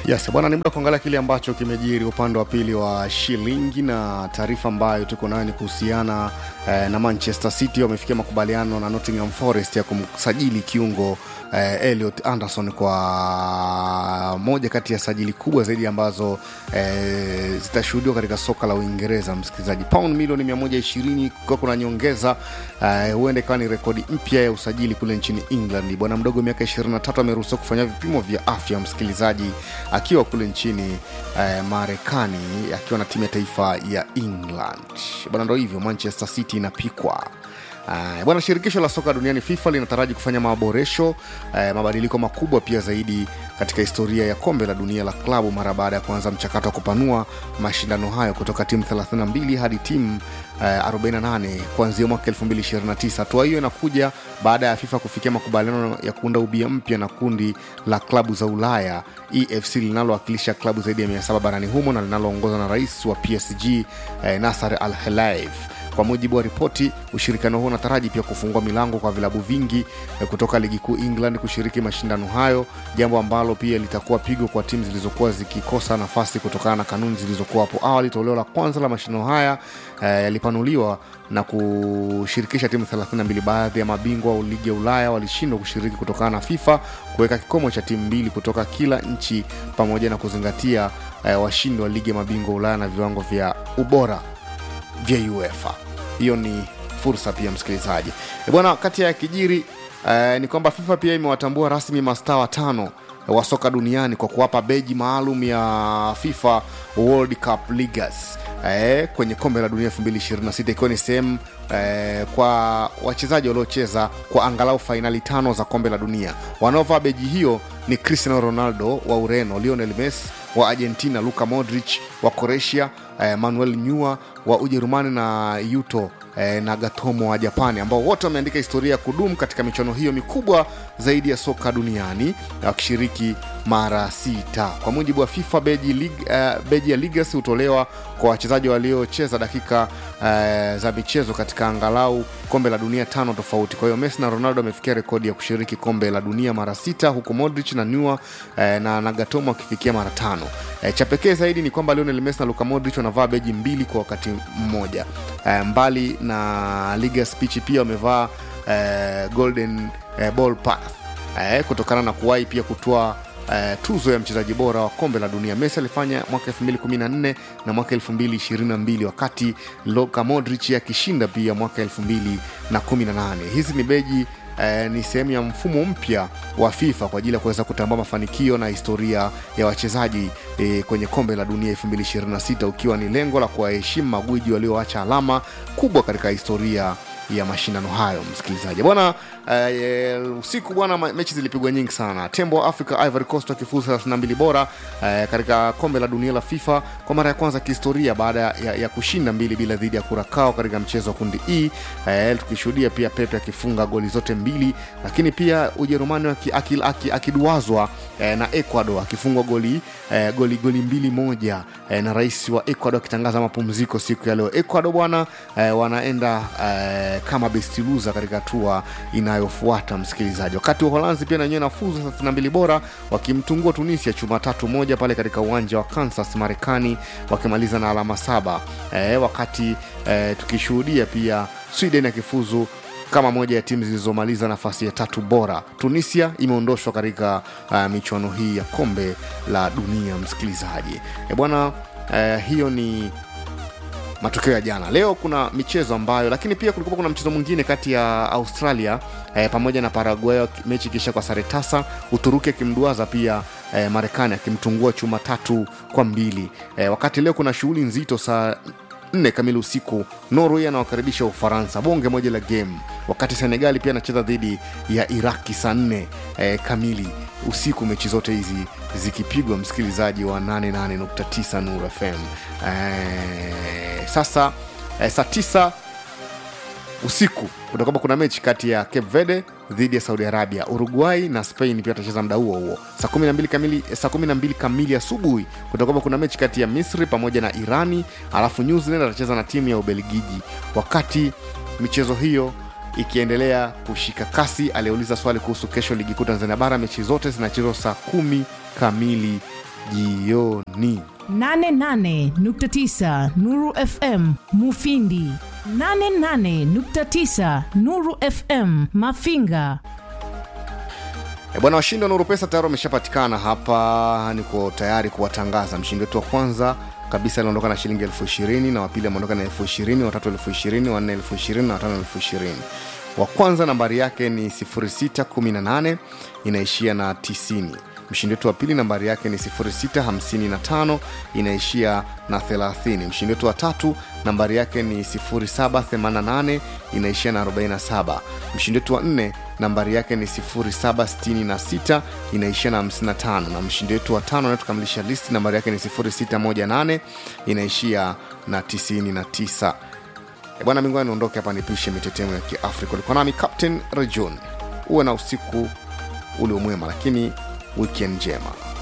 Yes, bwana, ni muda kuangalia kile ambacho kimejiri upande wa pili wa shilingi, na taarifa ambayo tuko nayo ni kuhusiana eh, na Manchester City wamefikia makubaliano na Nottingham Forest ya kumsajili kiungo eh, Elliot Anderson kwa moja kati ya sajili kubwa zaidi ambazo eh, zitashuhudiwa katika soka la Uingereza. Msikilizaji, pound milioni 120 kwa kuna nyongeza eh, huenda ikawa ni rekodi mpya ya usajili kule nchini England. Bwana mdogo miaka 23 ameruhusiwa kufanya vipimo vya afya, msikilizaji, akiwa kule nchini eh, Marekani akiwa na timu ya taifa ya England. Bwana, ndo hivyo Manchester City inapikwa. Uh, bwana shirikisho la soka duniani FIFA linataraji kufanya maboresho uh, mabadiliko makubwa pia zaidi katika historia ya kombe la dunia la klabu mara baada ya kuanza mchakato wa kupanua mashindano hayo kutoka timu 32 hadi timu uh, 48 kuanzia mwaka 2029. Hatua hiyo inakuja baada ya FIFA kufikia makubaliano ya kuunda ubia mpya na kundi la klabu za Ulaya EFC linalowakilisha klabu zaidi ya 700 barani humo na linaloongozwa na rais wa PSG uh, Nasser Al Khelaifi. Kwa mujibu wa ripoti, ushirikiano huo unataraji pia kufungua milango kwa vilabu vingi eh, kutoka ligi kuu England kushiriki mashindano hayo, jambo ambalo pia litakuwa pigo kwa timu zilizokuwa zikikosa nafasi kutokana na kanuni zilizokuwa hapo awali. Toleo la kwanza la mashindano haya eh, yalipanuliwa na kushirikisha timu 32. Baadhi ya mabingwa wa ligi ya Ulaya walishindwa kushiriki kutokana na FIFA kuweka kikomo cha timu mbili kutoka kila nchi, pamoja na kuzingatia eh, washindi wa ligi ya mabingwa Ulaya na viwango vya ubora vya UEFA. Hiyo ni fursa pia msikilizaji E bwana, kati ya kijiri eh, ni kwamba FIFA pia imewatambua rasmi mastaa watano wa soka duniani kwa kuwapa beji maalum ya FIFA World Cup Leaguers eh, kwenye kombe la dunia 2026 ikiwa ni sehemu eh, kwa wachezaji waliocheza kwa angalau fainali tano za kombe la dunia. Wanaovaa beji hiyo ni Cristiano Ronaldo wa Ureno, Lionel Messi wa Argentina, Luka Modric wa Croatia, eh, Manuel Neuer wa Ujerumani na Yuto eh, Nagatomo wa Japani, ambao wote wameandika historia ya kudumu katika michuano hiyo mikubwa zaidi ya soka duniani wakishiriki mara sita. Kwa mujibu wa FIFA, beji, lig, uh, beji ya Legacy hutolewa kwa wachezaji waliocheza dakika uh, za michezo katika angalau kombe la dunia tano tofauti. Kwa hiyo Messi na Ronaldo wamefikia rekodi ya kushiriki kombe la dunia mara sita, huku Modric na Neuer uh, na Nagatomo wakifikia mara tano. Uh, cha pekee zaidi ni kwamba Lionel Messi na Luka Modric wanavaa beji mbili kwa wakati mmoja. Uh, mbali na Legacy Peach pia wamevaa uh, golden uh, ball pass uh, kutokana na kuwahi pia kutoa Uh, tuzo ya mchezaji bora wa kombe la dunia. Messi alifanya mwaka 2014 na mwaka 2022 wakati Luka Modric akishinda pia mwaka 2018. Hizi ni beji Eh, ni sehemu ya mfumo mpya wa FIFA kwa ajili ya kuweza kutambua mafanikio na historia ya wachezaji eh, kwenye kombe la dunia 2026 ukiwa ni lengo la kuwaheshimu magwiji walioacha alama kubwa katika historia ya mashindano hayo. Msikilizaji bwana, eh, usiku bwana, mechi zilipigwa nyingi sana. Tembo wa Africa Ivory Coast wakifuzu 32 bora eh, katika kombe la dunia la FIFA kwa mara ya kwanza kihistoria baada ya, ya kushinda mbili bila dhidi ya Kurakao katika mchezo wa kundi E eh, tukishuhudia pia Pepe akifunga goli zote mbili, lakini pia Ujerumani akiduazwa aki, aki eh, na Ecuador akifungwa goli, eh, goli goli mbili moja eh, na rais wa Ecuador akitangaza mapumziko siku ya leo. Ecuador bwana eh, wanaenda eh, kama best loser katika hatua inayofuata msikilizaji. Wakati wa Uholanzi pia nanyewe nafuzu 32 bora wakimtungua Tunisia chuma tatu moja pale katika uwanja wa Kansas Marekani, wakimaliza na alama saba eh, wakati eh, tukishuhudia pia Sweden akifuzu kama moja ya timu zilizomaliza nafasi ya tatu bora. Tunisia imeondoshwa katika uh, michuano hii ya kombe la dunia msikilizaji. E bwana, uh, hiyo ni matokeo ya jana. Leo kuna michezo ambayo, lakini pia kulikuwa kuna mchezo mwingine kati ya Australia eh, pamoja na Paraguay, mechi kisha kwa sare tasa, Uturuki akimduaza pia eh, Marekani akimtungua chuma tatu kwa mbili. Eh, wakati leo kuna shughuli nzito saa nne kamili usiku Norway anawakaribisha Ufaransa, bonge moja la game, wakati Senegali pia anacheza dhidi ya Iraki saa nne eh, kamili usiku, mechi zote hizi zikipigwa msikilizaji wa 88.9 Nur FM. Eh, sasa eh, saa tisa usiku kutakuwa kuna mechi kati ya Cape Verde dhidi ya Saudi Arabia. Uruguay na Spain pia atacheza muda huo huo saa 12 kamili, saa 12 kamili asubuhi kutakuwa kuna mechi kati ya Misri pamoja na Irani, alafu New Zealand atacheza na timu ya Ubelgiji. Wakati michezo hiyo ikiendelea kushika kasi, aliyeuliza swali kuhusu kesho ligi kuu Tanzania bara, mechi zote zinachezwa saa kumi kamili jioni 88.9 Nuru FM Mufindi 88.9 Nuru FM Mafinga E bwana, washindi wa Nuru Pesa tayari wameshapatikana hapa. Niko tayari kuwatangaza. Mshindi wetu wa kwanza kabisa aliondoka na shilingi elfu ishirini na wapili ameondoka na elfu ishirini watatu elfu ishirini wanne elfu ishirini na watano elfu ishirini Wa kwanza nambari yake ni 0618 inaishia na 90. Mshindi wetu wa pili nambari yake ni 0655 inaishia na 30. Mshindi wetu wa tatu nambari yake ni 0788 inaishia na 47. Mshindi wetu wa nne nambari yake ni 0766 inaishia na 55, na mshindi wetu wa tano anayetukamilisha listi nambari yake ni 0618 inaishia na 99. E bwana mingwa niondoke hapa nipishe mitetemo ya Kiafrika. Ulikuwa nami Captain Rajon. Uwe na usiku uliomwema, lakini weekend njema.